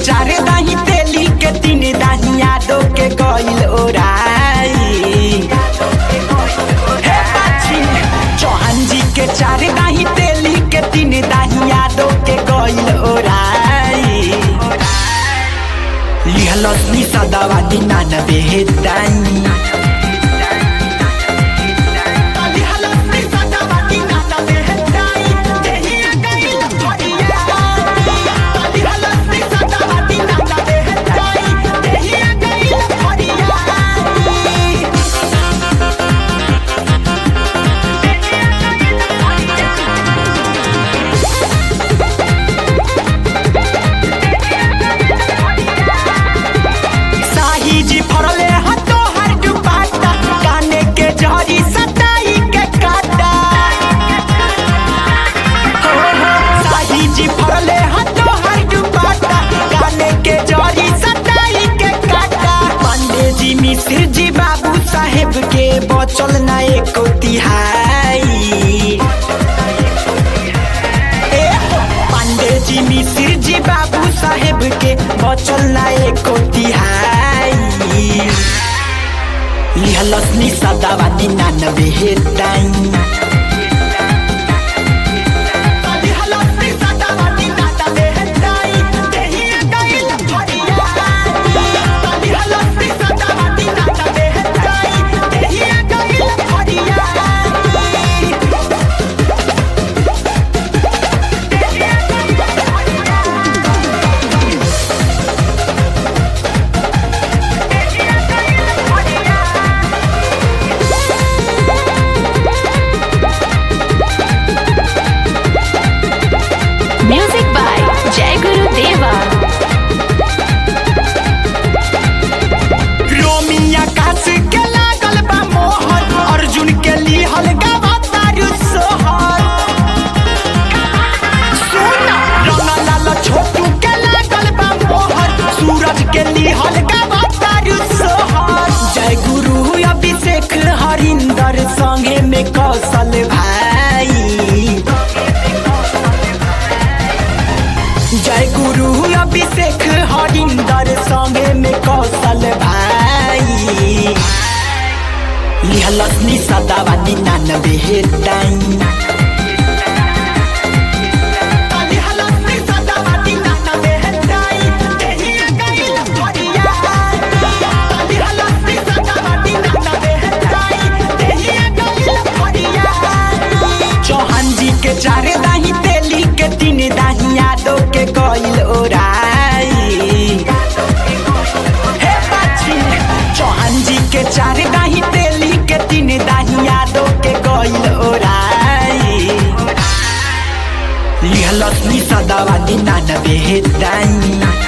चार दाही तेली के तीन दाही यादो के गइल ओराई हे बाची चौहान जी के चार दाही तेली के तीन दाही यादो के गइल ओराई लिहलस नि सदावा निनानबे दाई साही जी फरले हतो हर दुपाटा काने के जहरी सताई के काटा हो हो साही जी फरले हतो हर दुपाटा काने के जहरी सताई के काटा पांडे जी मिश्र जी बाबू साहेब के बचल ना एको तिहाई ए हो, पांडे जी मिश्र जी बाबू साहेब के बचल ना एको तिहाई लिहलस नि सदावा निनानबे हेटाई Music by Jai Guru Deva. रोमिया कास के लागल बा मोहर अर्जुन के लिहल गावा तारू सोहर सुना रंगा लाल छोटू के लागल बा मोहर सूरज के लिहल गावा तारू सोहर जय गुरु अभिषेक हरिंदर संगे में कौशल भाई जय गुरु अभिषेक हरिंदर संगे में कौशल भाई लिहलस नि सदावा निनानबे हेटाई चौहान जी के चार दाही तेली के तीन दाही यादो के गइल ओराई हे बाची चौहान जी के चार दाही तेली के तीन दाही यादो के गइल ओराई लिहलस नि सदावा निनानबे दाई